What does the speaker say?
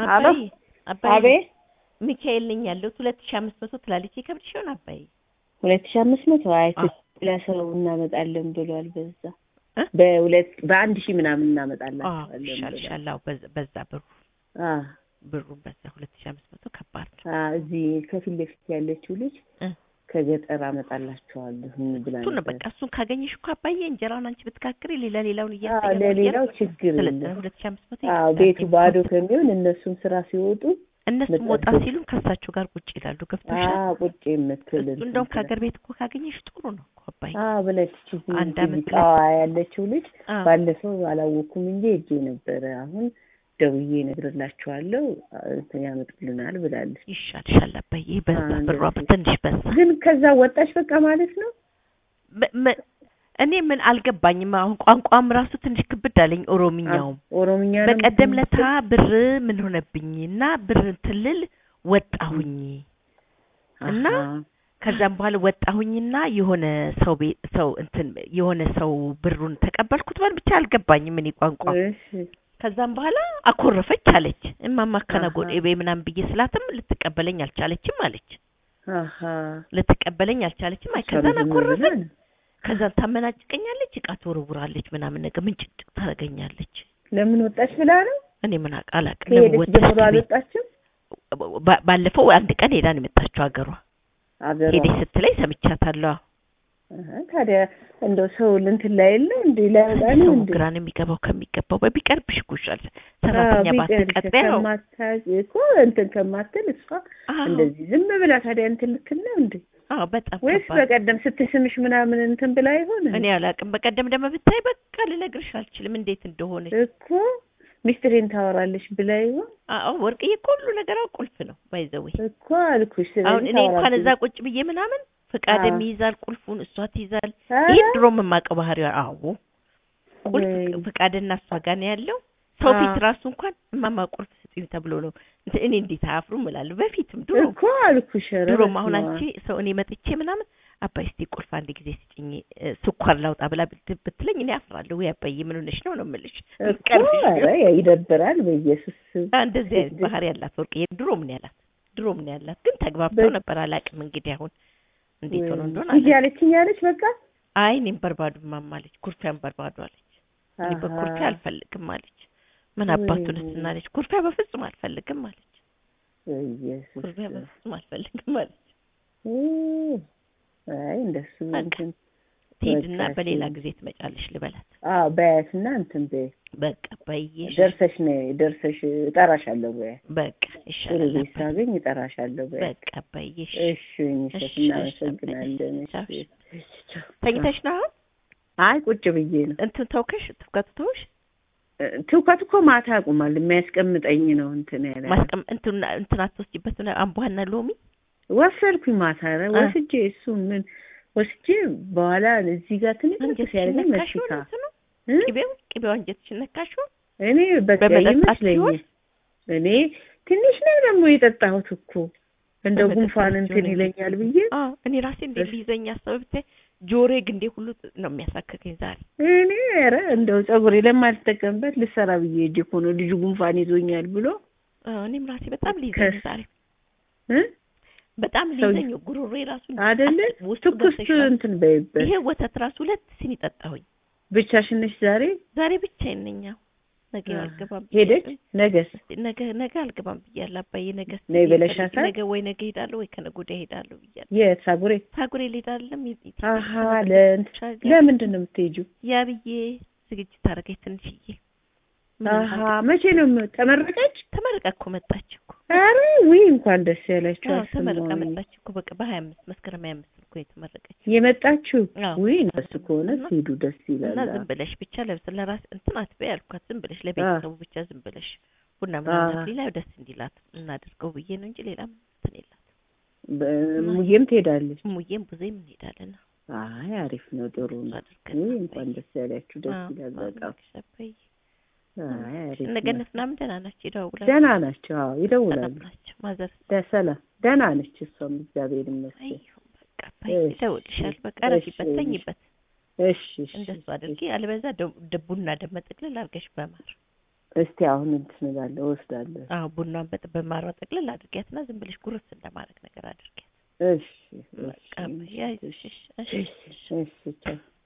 አባይ አባይ አቤት ሚካኤል ነኝ ያለሁት ሁለት ሺህ አምስት መቶ ትላለች የከብድሽ ይሆን አባይ ሁለት ሺህ አምስት መቶ አይ አዎ። ሌላ ሰው እናመጣለን ብሏል። በዛ እ? በሁለት በአንድ ሺህ ምናምን አዎ እናመጣላቸዋለን ይሻል ብሏል። ይሻል አዎ በዛ- በዛ ብሩ አ ብሩ በዛ ሁለት ሺህ አምስት መቶ ከባድ ነው አ እዚህ ከፊት ለፊት ያለችው ልጅ እ። ከገጠር አመጣላቸዋለሁ ብላ እሱ ነው ነበር። በቃ እሱን ካገኘሽ እኮ አባዬ እንጀራውን አንቺ ብትጋግሪ ሌላ ሌላውን አዎ እያሰገ ለሌላው ችግር ስለዚህ የለም። ሁለት ሺህ አምስት መቶ አዎ ይከፍላል። ቤቱ ባዶ ከሚሆን እነሱም ስራ ሲወጡ እነሱም ወጣ መጠበቅ። ሲሉ ከእሳቸው ጋር ቁጭ ይላሉ ገብቶሻል አዎ ቁጭ የምትል እሱ እንትን እንደውም ትላለች። ከሀገር ቤት እኮ ካገኘሽ ጥሩ ነው እኮ አባዬ አዎ ብለች እዚህ አንድ አመት ቃዋ ያለችው ልጅ አዎ ባለፈው አላወኩም እንጂ ሄጄ ነበረ። አሁን ደውዬ እነግርላችኋለሁ እንትን ያመጡልናል ብላለች። ይሻልሻል አባዬ በዛ አዎ፣ ብሯ እንደዚህ። ትንሽ በዛ ግን ከዛ ወጣች በቃ ማለት ነው። በ- መ- እኔ ምን አልገባኝም አሁን ቋንቋም ራሱ ትንሽ ክብድ አለኝ ኦሮምኛውም ኦሮምኛ ነው በቀደም ለታ የምትችል? ብር ምን ሆነብኝ እና ብር ትልል ወጣሁኝ እና አሃ። ከዛም በኋላ ወጣሁኝና የሆነ ሰው ቤት ሰው እንትን የሆነ ሰው ብሩን ተቀበልኩት በል ብቻ አልገባኝም እኔ ቋንቋ እሺ ከዛም በኋላ አኮረፈች አለች እማማ ከነጎዴ አሃ። ቤ ምናምን ብዬ ስላትም ልትቀበለኝ አልቻለችም አለች አሃ ልትቀበለኝ አልቻለችም አይ እሷ ከዛን ዝም አኮረፈች ብላ ነው። ከዛን ታመናጭቀኛለች እቃ ትወረውራለች ምናምን ነገር ምንጭጭ ታደርገኛለች ለምን ወጣች ብላ ነው እኔ ምን አውቅ- አላውቅም ለምን ከሄደች ወጣች ጀምሮ ቤት አልወጣችም። ባ- ባለፈው አንድ ቀን ሄዳ ነው የመጣችው ሀገሯ አገሯ ሄደች ስትለኝ ሰምቻታለሁ አሃ፣ ታዲያ እንደው ሰው እንትን ላይ የለ እንዴ ላይወጣ ነው ሰው እንዴ? ግራ ነው የሚገባው ከሚገባው በቢቀርብሽ ይጎሻል አዎ፣ ሰራተኛ ቢቀርሽ ባትቀጥሪ ያው ከማታዝ እኮ እንትን ከማትል እሷ አዎ እንደዚህ ዝም ብላ ታዲያ እንትን ልትል ነው እንዴ? አዎ በጣም ወይስ ከባድ በቀደም ስትስምሽ ምናምን እንትን ብላ ይሆን እኔ አላውቅም በቀደም ደግሞ ብታይ በቃ ልነግርሽ አልችልም እንዴት እንደሆነች እኮ ሚስትሬን ታወራለች ብላ ይሆን አዎ ወርቅዬ እኮ ሁሉ ነገሯ ቁልፍ ነው ባይዘዌ እኮ አልኩሽ። ስለዚህ አሁን እኔ እንኳን ታወራለች። እዛ ቁጭ ብዬ ምናምን ፍቃድም አዎ። ይይዛል ቁልፉን እሷ ትይዛል ኧረ፣ ይህ ድሮ የማውቀው ባህሪዋ አዎ ቁልፍ ወይ፣ ፍቃድና እሷ ጋር ነው ያለው ሰው ፊት አዎ። ራሱ እንኳን እማማ ቁልፍ ስጡኝ ተብሎ ነው እንትን እኔ እንዴት አያፍሩም እላለሁ በፊትም ድሮ እኮ አልኩሽ። ኧረ ድሮም አሁን በስመ አንቺ ሰው እኔ መጥቼ ምናምን አባይ እስቲ ቁልፍ አንድ ጊዜ ስጭኝ እ፣ ስኳር ላውጣ ብላ ብት- ብትለኝ እኔ አፍራለሁ ወይ አባዬ ምን ሆነሽ ነው ነው የምልሽ አብ። እኮ ቀርብሽ ኧረ ይደብራል። በኢየሱስ አ፣ እንደዚህ አይነት ባህሪ ያላት ወርቅዬ ድሮ ምን ያላት ድሮ ምን ያላት ግን ተግባብተው በ- ነበር አላውቅም እንግዲህ አሁን እንዴት ሆኖ እንደሆነ ሂጂ አላውቅም አለችኝ አለች በቃ አይ እኔም በርባዱ ማማለች ኩርፊያን በርባዱ አለች እኔ አሃ። በኩርፊያ አልፈልግም አለች ምን ወይ አባቱን ወይ። ስናለች ኩርፊያ በፍጹም አልፈልግም አለች በኢየሱስ ኩርፊያ በፍጹም አልፈልግም አለች እ፣ አይ እንደሱ በቃ። እንትን ትሄድና በቃ በሌላ እሺ። ጊዜ ትመጫለሽ ልበላት አዎ በያትና እንትን በይ በቃ በይሽ ደርሰሽ ነይ ደርሰሽ እጠራሻለሁ በያ በቃ ጥሩ ይሻላል ቤት አባዬ። ሳገኝ እጠራሻለሁ በያ በቃ በይሽ እሺ ሚሸት እሺ፣ እናመሰግናለን እሺ፣ ቻው፣ እሺ እሺ፣ ቻው። ተኝተሽ ነው አሁን አይ ቁጭ ብዬ ነው እንትን ተውከሽ ትውከቱ ተውሽ እ፣ ትውከት እኮ ማታ ያቁማል የሚያስቀምጠኝ ነው እንትን ያለ ማስቀም እንትን እንትን አትወስጂበት ነው አምቧና ሎሚ ወሰድኩኝ ማታ ኧረ አ። ወስጄ እሱ ምን ወስጄ በኋላ እዚህ ጋር ትንሽ አንጀትሽን ሲያደርገኝ ነካሽው መስካ እንትኑ እ? ቅቤው ቅቤው አንጀትሽን ነካሽው እኔ በቃ በመጠጣት ይመስለኛል ሲሆን? እኔ ትንሽ ነው ደግሞ የጠጣሁት እኮ እንደው በመጠጣት ጉንፋን ሲሆን እንትን እንግዲህ። ይለኛል ብዬ አዎ እኔ ራሴ እንዴት እሺ። ሊይዘኝ አሰበ ብታይ ጆሮዬ ግንዴ ሁሉ ነው የሚያሳክከኝ ዛሬ እኔ ኧረ እንደው ፀጉሬ ለማልጠቀምበት ልሰራ ብዬ ሄጄ እኮ ነው ልጁ ጉንፋን ይዞኛል ብሎ አዎ እኔም ራሴ በጣም ሊይዘኝ ከስ- ዛሬ እ በጣም ሰው- ሊይዘኝ ጉሮሮዬ ራሱ አይደለ ውስጡ ትኩስ ገብተሻል። እንትን በይበት ይሄ ወተት ራሱ ሁለት ሲኒ ጠጣሁኝ ብቻሽን ነሽ ዛሬ ዛሬ ብቻዬን ነኝ አዎ ነገ አ፣ አልገባም ሄደች ብያለሁ። ነገስ ነገ ነገ አልገባም ብያለሁ አባዬ ነገ እስኪ ነይ ፈልጊ፣ ብለሻታል? ነገ ወይ ነገ ሄዳለሁ ወይ ከነገ ወዲያ ሄዳለሁ ብያለሁ የት ሳጉሬ ታጉሬ ልሄዳለም አሀ ለእንትን ለምንድን ነው የምትሄጂው ያ ብዬ ዝግጅት አደረገች ትንሽዬ ምንም አሀ አልገ- መቼ ነው የም- ተመረቀች ተመርቃ እኮ መጣች እኮ ኧረ ውይ እንኳን ደስ ያላችሁ አዎ ተመርቃ አሰማሁኝ መጣች እኮ በቃ በሀያ አምስት መስከረም ሀያ አምስት እኮ የተመረቀች የመጣችሁ አዎ። ውይ እነሱ ከሆነ እና- ሲሄዱ ደስ እና ይላል ዝም ብለሽ ብቻ ለብስ ለራስ እንትን አትበይ አልኳት ዝም ብለሽ ለቤተሰቡ ብቻ ዝም ብለሽ ቡና ምናምን አዎ። ሌላ ደስ እንዲላት እናድርገው ብዬ ነው እንጂ ሌላ ምንም እንትን የላት በ- ሙዬም ትሄዳለች ሙዬም ብዙም እንሄዳለን አይ አሪፍ ነው ጥሩ እሱ ነው አድርገን ውይ ነው እንኳን ደስ ያላችሁ ደስ አዎ፣ ይላል አዎ፣ በጣም አባዬ። አይ አሪፍ እነ ነው ገነት ምናምን ደህና ናቸው ይደውላሉ ደህና ናቸው አዎ ሰላም ይደውላሉ ናቸው ማዘር ደሰላ ደህና ነች እሷም እግዚአብሔር ይመስገን አይሁን በቃ አባዬ እሺ፣ ይደውልሻል በቃ እሺ፣ ረፊበት እሺ። ተኝበት እሺ እሺ እንደሱ አድርጊ አልበዛ ደ- ደ- ቡና ደመ ጥቅልል አድርገሽ በማር እስቲ አሁን እንትን እላለሁ እወስዳለሁ። አዎ ቡናን በጥ በማሯ ጠቅልል አድርጊያትና ዝም ብለሽ ጉርስ እንደማድረግ ነገር አድርጊያት። እሺ በቃ እሺ ያይሽ እሺ እሺ እሺ ቻው።